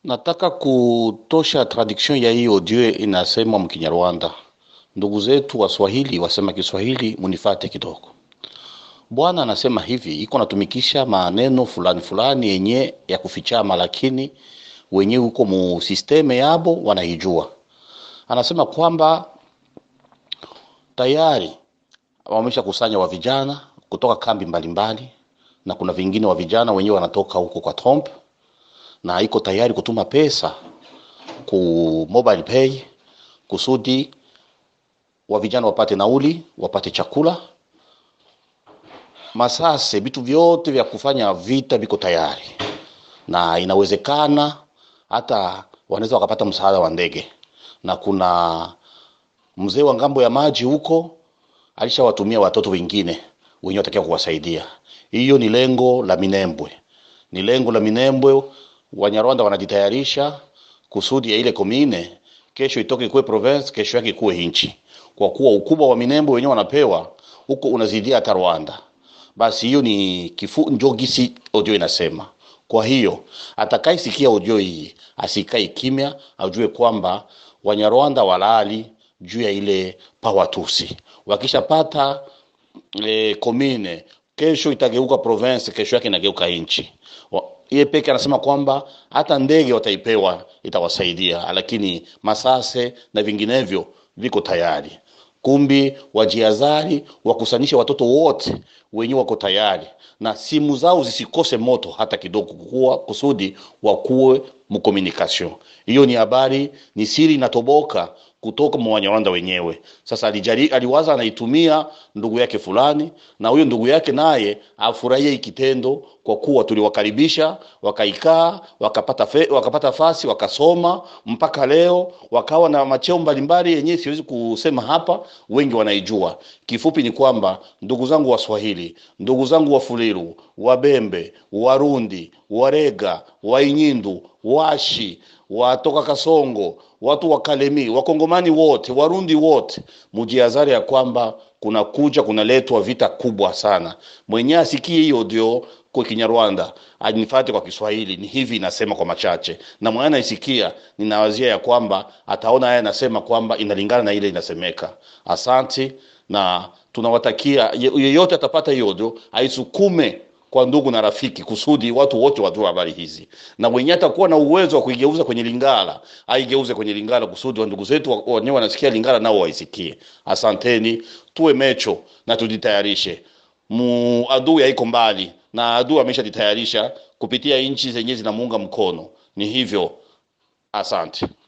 Nataka kutosha traduction ya hii audio inasema mkinyarwanda. Ndugu zetu Waswahili wasema Kiswahili, munifate kidogo. Bwana anasema hivi, iko natumikisha maneno fulani fulani yenye ya kufichama, lakini wenyewe huko mu sisteme yabo wanaijua. Anasema kwamba tayari wamesha kusanya wa vijana kutoka kambi mbalimbali na kuna vingine wa vijana wenyewe wanatoka huko kwa Trump na iko tayari kutuma pesa ku mobile pay kusudi wa vijana wapate nauli, wapate chakula, masase, vitu vyote vya kufanya vita viko tayari, na inawezekana hata wanaweza wakapata msaada wa ndege, na kuna mzee wa ngambo ya maji huko alishawatumia watoto wengine wenyewe watakiwa kuwasaidia. Hiyo ni lengo la Minembwe, ni lengo la Minembwe. Wanyarwanda wanajitayarisha kusudi ya ile komine kesho itoke kuwe province, kesho yake kuwe inchi, kwa kuwa ukubwa wa Minembwe wenyewe wanapewa huko unazidia hata Rwanda. Basi hiyo ni kifu njo gisi audio inasema. Kwa hiyo atakaisikia audio hii asikai kimya, ajue kwamba Wanyarwanda walali juu ya ile pawatusi wakishapata e, komine kesho itageuka province, kesho yake inageuka nchi. Yeye peke anasema kwamba hata ndege wataipewa itawasaidia, lakini masase na vinginevyo viko tayari. Kumbi wajiazari wakusanishe watoto wote wenye wako tayari na simu zao zisikose moto hata kidogo, kuwa kusudi wakuwe mkomunikasyon. Hiyo ni habari, ni siri inatoboka kutoka mwa Wanyarwanda wenyewe. Sasa alijari, aliwaza anaitumia ndugu yake fulani, na huyo ndugu yake naye afurahie ikitendo, kwa kuwa tuliwakaribisha wakaikaa, wakapata fe, wakapata fasi, wakasoma mpaka leo, wakawa na macheo mbalimbali yenyewe siwezi kusema hapa, wengi wanaijua. Kifupi ni kwamba ndugu zangu Waswahili, ndugu zangu Wafuliru, Wabembe, Warundi, Warega, Wainyindu, Washi, watoka Kasongo, watu wa Kalemi, Wakongomani wote, Warundi wote, mujiazari ya kwamba kuna kuja kunaletwa vita kubwa sana. Mwenye asikie hiyo audio kwa Kinyarwanda anifate kwa Kiswahili, ni hivi inasema kwa machache, na mwenye anaisikia ninawazia ya kwamba ataona haya nasema kwamba inalingana na ile inasemeka. Asanti na tunawatakia yeyote atapata hiyo audio aisukume kwa ndugu na rafiki kusudi watu wote wajue habari hizi, na mwenye atakuwa na uwezo wa kuigeuza kwenye Lingala aigeuze kwenye Lingala kusudi wa ndugu zetu wenyewe wanasikia Lingala nao waisikie. Asanteni, tuwe mecho na tujitayarishe. Mu adui haiko mbali na adui ameshajitayarisha kupitia nchi zenyewe zinamuunga mkono. Ni hivyo, asante.